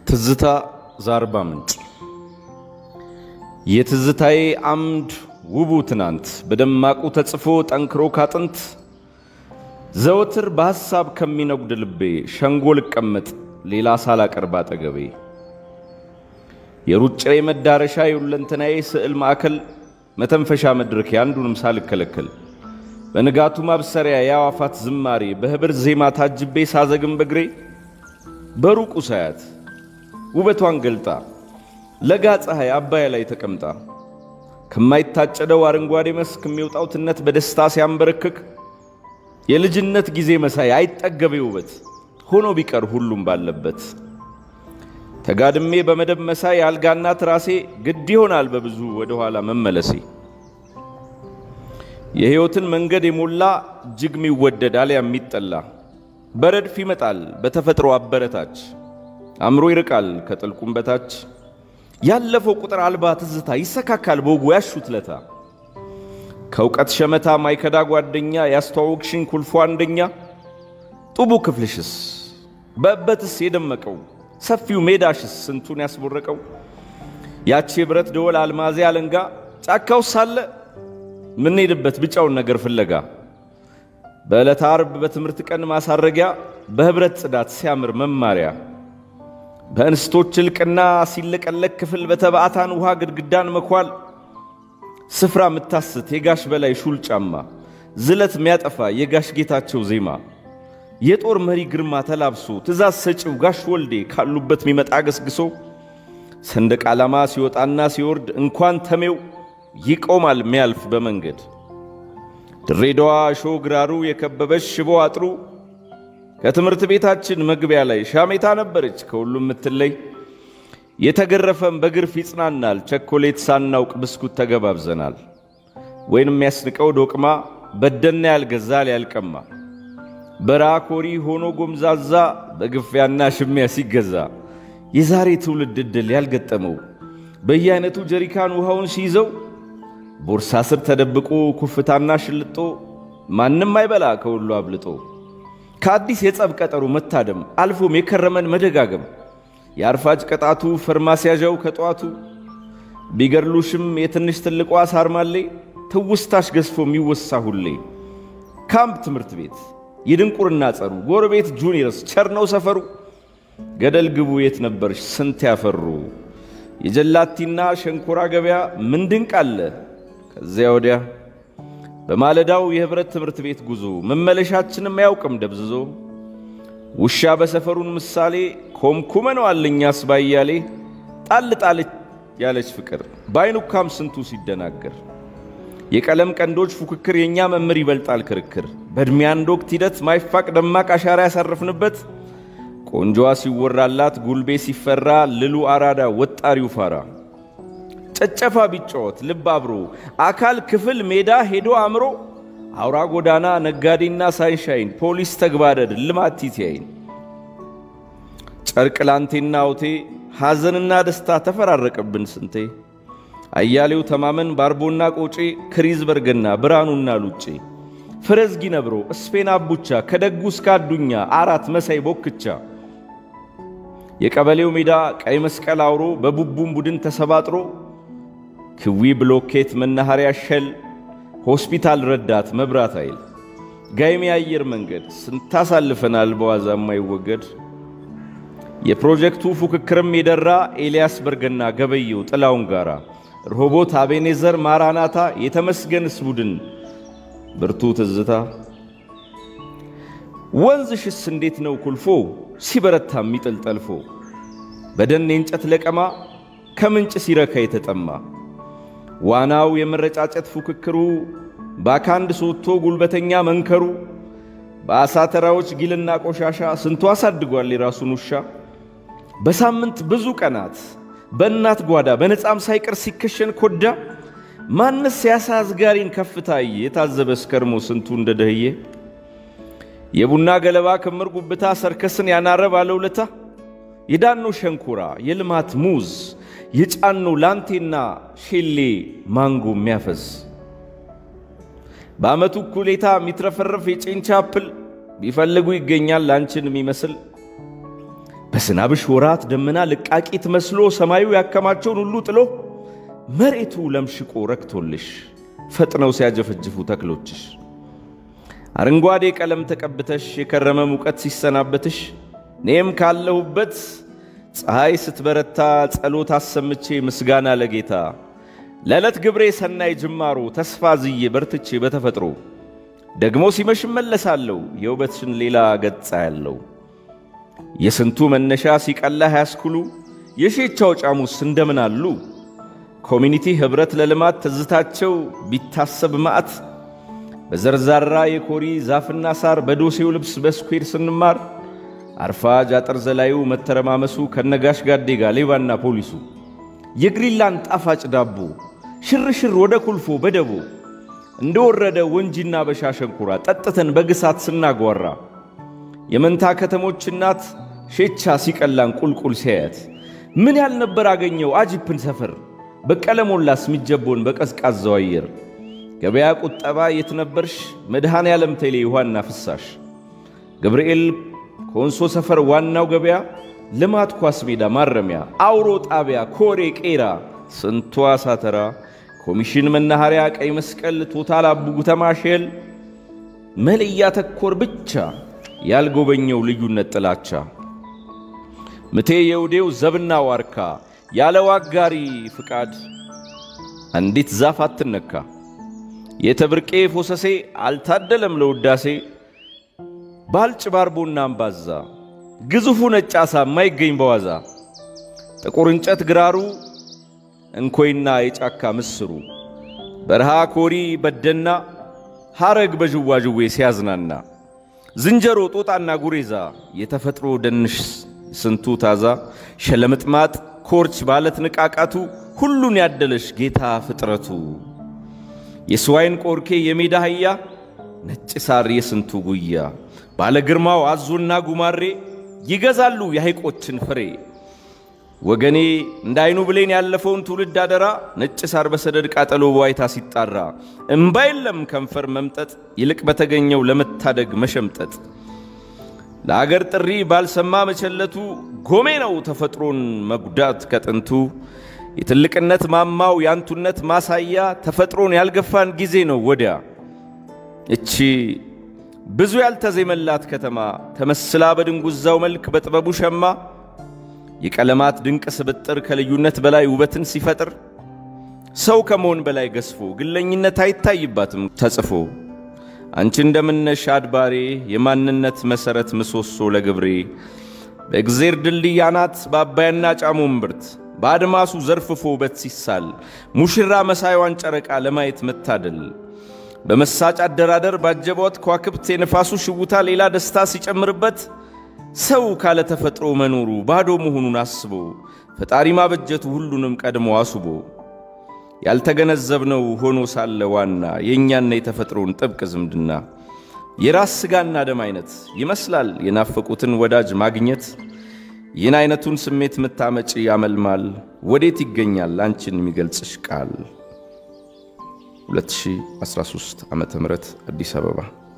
ትዝታ ዘአርባ ምንጭ የትዝታዬ አምድ ውቡ ትናንት በደማቁ ተጽፎ ጠንክሮ ካጥንት ዘወትር በሐሳብ ከሚነጉድ ልቤ ሸንጎ ልቀመጥ ሌላ ሳላቀርብ አጠገቤ የሩጫዬ መዳረሻ የሁለንተናዬ ስዕል ማዕከል መተንፈሻ መድረክ የአንዱንም ሳልከለከል በንጋቱ ማብሰሪያ የአዋፋት ዝማሬ በህብር ዜማ ታጅቤ ሳዘግም በግሬ በሩቁ ሳያት ውበቷን ገልጣ ለጋ ፀሐይ አባያ ላይ ተቀምጣ ከማይታጨደው አረንጓዴ መስክ የሚወጣው ትነት በደስታ ሲያንበረክክ የልጅነት ጊዜ መሳይ አይጠገቤ ውበት ሆኖ ቢቀር ሁሉም ባለበት ተጋድሜ በመደብ መሳይ አልጋና ትራሴ ግድ ይሆናል በብዙ ወደ ኋላ መመለሴ የሕይወትን መንገድ የሞላ እጅግ የሚወደድ አሊያ የሚጠላ በረድፍ ይመጣል በተፈጥሮ አበረታች አእምሮ ይርቃል ከጥልቁም በታች ያለፈው ቁጥር አልባ ትዝታ ይሰካካል በወጉ ያሹት ለታ ከእውቀት ሸመታ ማይከዳ ጓደኛ ያስተዋወቅሽኝ ኩልፎ አንደኛ ጡቡ ክፍልሽስ በእበትስ የደመቀው ሰፊው ሜዳሽስ ስንቱን ያስቦረቀው ያቺ የብረት ደወል አልማዜ አለንጋ ጫካው ሳለ ምንሄድበት ብጫውን ነገር ፍለጋ በዕለተ ዓርብ በትምህርት ቀን ማሳረጊያ በኅብረት ጽዳት ሲያምር መማሪያ በእንስቶች እልቅና ሲለቀለቅ ክፍል በተባዕታን ውሃ ግድግዳን መኳል ስፍራ ምታስት የጋሽ በላይ ሹል ጫማ ዝለት ሚያጠፋ የጋሽ ጌታቸው ዜማ የጦር መሪ ግርማ ተላብሶ ትእዛዝ ሰጪው ጋሽ ወልዴ ካሉበት ሚመጣ ገስግሶ ሰንደቅ ዓላማ ሲወጣና ሲወርድ እንኳን ተሜው ይቆማል ሚያልፍ በመንገድ ድሬዳዋ እሾህ ግራሩ የከበበች ሽቦ አጥሩ ከትምህርት ቤታችን መግቢያ ላይ ሻሜታ ነበረች ከሁሉም የምትለይ የተገረፈም በግርፍ ይጽናናል ቸኮሌት ሳናውቅ ብስኩት ተገባብዘናል ወይንም የሚያስንቀው ዶቅማ በደና ያልገዛ ሊያልቀማ በራኮሪ ሆኖ ጎምዛዛ በግፊያና ሽሚያ ሲገዛ የዛሬ ትውልድ ዕድል ያልገጠመው በየአይነቱ ጀሪካን ውሃውን ሲይዘው ቦርሳ ስር ተደብቆ ኩፍታና ሽልጦ ማንም አይበላ ከሁሉ አብልጦ ከአዲስ የጸብ ቀጠሮ መታደም አልፎም የከረመን መደጋገም የአርፋጅ ቅጣቱ ፈርማሲያዣው ከጠዋቱ ቢገድሉሽም የትንሽ ትልቋ ሳርማሌ ትውስታሽ ገዝፎ የሚወሳ ሁሌ ካምፕ ትምህርት ቤት የድንቁርና ጸሩ ጎረቤት ጁኒየርስ ቸርነው ሰፈሩ ገደል ግቡ የት ነበርሽ ስንት ያፈሩ የጀላቲና ሸንኮራ ገበያ ምን ድንቅ አለ ከዚያ ወዲያ በማለዳው የኅብረት ትምህርት ቤት ጉዞ መመለሻችንም አያውቅም ደብዝዞ ውሻ በሰፈሩን ምሳሌ ኮምኩመነዋል እኛስ ባያሌ ጣል ጣል ያለች ፍቅር በአይኑካም ስንቱ ሲደናገር የቀለም ቀንዶች ፉክክር የእኛ መምህር ይበልጣል ክርክር በዕድሜ አንድ ወቅት ሂደት ማይፋቅ ደማቅ አሻራ ያሳረፍንበት ቆንጆዋ ሲወራላት ጉልቤ ሲፈራ ልሉ አራዳ ወጣሪው ፋራ ጨጨፋ ቢጫወት ልብ አብሮ አካል ክፍል ሜዳ ሄዶ አምሮ አውራ ጎዳና ነጋዴና ሳይንሻይን ፖሊስ ተግባደድ ልማት ቲቲያይን ጨርቅ ላንቴና አውቴ ሐዘንና ደስታ ተፈራረቀብን ስንቴ አያሌው ተማመን ባርቦና ቆጬ ክሪዝ በርገና ብርሃኑና ሉጬ ፈረዝጊ ነብሮ እስፔን አቡቻ ከደጉ እስከ አዱኛ አራት መሳይ ቦክቻ የቀበሌው ሜዳ ቀይ መስቀል አውሮ በቡቡም ቡድን ተሰባጥሮ ክዊ ብሎኬት መናኸሪያ ሸል ሆስፒታል ረዳት መብራት ኃይል ጋይሜ አየር መንገድ ስንታሳልፈናል በዋዛ የማይወገድ የፕሮጀክቱ ፉክክርም የደራ ኤልያስ በርገና ገበየው ጥላውን ጋራ ሮቦት አቤኔዘር ማራናታ የተመስገንስ ቡድን ብርቱ ትዝታ ወንዝሽስ እንዴት ነው ኩልፎ ሲበረታ የሚጥል ጠልፎ በደን የእንጨት ለቀማ ከምንጭ ሲረካ የተጠማ ዋናው የመረጫጨት ፉክክሩ በአካንድ ሶቶ ጉልበተኛ መንከሩ በአሳ ተራዎች ጊልና ቆሻሻ ስንቱ አሳድጓል የራሱን ውሻ በሳምንት ብዙ ቀናት በእናት ጓዳ በነፃም ሳይቀር ሲከሸን ኮዳ ማንስ ያሳ አዝጋሪን ከፍታዬ የታዘበ እስከርሞ ስንቱ እንደ ደህዬ የቡና ገለባ ክምር ጉብታ ሰርከስን ያናረ ባለውለታ የዳኖ ሸንኮራ የልማት ሙዝ የጫኖ ላንቴና ሼሌ ማንጎ የሚያፈዝ በዓመቱ እኩሌታ የሚትረፈረፍ የጭንቻ አፕል ቢፈልጉ ይገኛል ላንችን የሚመስል በዝናብሽ ወራት ደመና ልቃቂት መስሎ ሰማዩ ያከማቸውን ሁሉ ጥሎ መሬቱ ለምሽቆ ረክቶልሽ ፈጥነው ሲያጀፈጅፉ ተክሎችሽ አረንጓዴ ቀለም ተቀብተሽ የከረመ ሙቀት ሲሰናበትሽ እኔም ካለሁበት ፀሐይ ስትበረታ ጸሎት አሰምቼ ምስጋና ለጌታ ለዕለት ግብሬ ሰናይ ጅማሮ ተስፋ ዝዬ በርትቼ በተፈጥሮ ደግሞ ሲመሽ እመለሳለሁ የውበትሽን ሌላ ገጻ ያለው የስንቱ መነሻ ሲቀላ ያስኩሉ የሼቻው ጫሙስ እንደምን አሉ ኮሚኒቲ ኅብረት ለልማት ትዝታቸው ቢታሰብ ማዕት በዘርዛራ የኮሪ ዛፍና ሳር በዶሴው ልብስ በስኩዌር ስንማር አርፋጅ አጥር ዘላዩ መተረማመሱ ከነጋሽ ጋዴጋ ሌባና ፖሊሱ የግሪንላንድ ጣፋጭ ዳቦ ሽርሽር ወደ ኩልፎ በደቦ እንደወረደ ወንጂና በሻሸንኩራ ጠጥተን በግሳት ስናጓራ የመንታ ከተሞች እናት ሼቻ ሲቀላን ቁልቁል ሲያያት ምን ያልነበር አገኘው አጂፕን ሰፈር በቀለ ሞላስ ሚጀቦን በቀዝቃዛው አየር ገበያ ቁጠባ የት ነበርሽ መድኃኔ ዓለም ቴሌ ውሃና ፍሳሽ ገብርኤል ኮንሶ ሰፈር ዋናው ገበያ ልማት ኳስ ሜዳ ማረሚያ አውሮ ጣቢያ ኮሬ ቄራ ስንቷ ሳተራ ኮሚሽን መናኸሪያ ቀይ መስቀል ቶታል አቡ ጉተማ ሼል መልያ ተኮር ብቻ ያልጎበኘው ልዩነት ጥላቻ ምቴ የውዴው ዘብና ዋርካ ያለ ዋጋሪ ፍቃድ አንዲት ዛፍ አትነካ የተብርቄ ፎሰሴ አልታደለም ለውዳሴ ባልጭ ባርቦና አምባዛ ግዙፉ ነጭ ዓሣ የማይገኝ በዋዛ ጥቁር እንጨት ግራሩ እንኮይና የጫካ ምስሩ በረሃ ኮሪ በደና ሐረግ በዥዋዥዌ ሲያዝናና ዝንጀሮ ጦጣና ጉሬዛ የተፈጥሮ ደንሽ ስንቱ ታዛ ሸለምጥማጥ ኮርች ባለት ንቃቃቱ ሁሉን ያደለሽ ጌታ ፍጥረቱ የስዋይን ቆርኬ የሜዳ አህያ ነጭ ሳር የስንቱ ጉያ ባለ ግርማው አዞና ጉማሬ ይገዛሉ የሐይቆችን ፍሬ ወገኔ እንደ አይኑ ብሌን ያለፈውን ትውልድ አደራ ነጭ ሳር በሰደድ ቃጠሎ በዋይታ ሲጣራ እምባ የለም ከንፈር መምጠጥ ይልቅ በተገኘው ለመታደግ መሸምጠጥ ለአገር ጥሪ ባልሰማ መቸለቱ ጎሜ ነው ተፈጥሮን መጉዳት ከጥንቱ የትልቅነት ማማው የአንቱነት ማሳያ ተፈጥሮን ያልገፋን ጊዜ ነው ወዲያ እቺ ብዙ ያልተዜመላት ከተማ ተመስላ በድንጉዛው መልክ በጥበቡ ሸማ የቀለማት ድንቅ ስብጥር ከልዩነት በላይ ውበትን ሲፈጥር ሰው ከመሆን በላይ ገዝፎ ግለኝነት አይታይባትም ተጽፎ አንቺ እንደምነሽ አድባሬ የማንነት መሠረት ምሰሶ ለግብሬ በእግዜር ድልድይ አናት በአባይና ጫሞ እምብርት በአድማሱ ዘርፍፎ ውበት ሲሳል ሙሽራ መሳይዋን ጨረቃ ለማየት መታደል በመሳጭ አደራደር ባጀቧት ከዋክብት የነፋሱ ሽውታ ሌላ ደስታ ሲጨምርበት ሰው ካለ ተፈጥሮ መኖሩ ባዶ መሆኑን አስቦ ፈጣሪ ማበጀቱ ሁሉንም ቀድሞ አስቦ ያልተገነዘብነው ሆኖ ሳለ ዋና የእኛና የተፈጥሮን ጥብቅ ዝምድና የራስ ሥጋና ደም አይነት ይመስላል የናፈቁትን ወዳጅ ማግኘት። ይህን አይነቱን ስሜት ምታመጪ ያመልማል ወዴት ይገኛል አንቺን የሚገልጽሽ ቃል? 2013 ዓ.ም አዲስ አበባ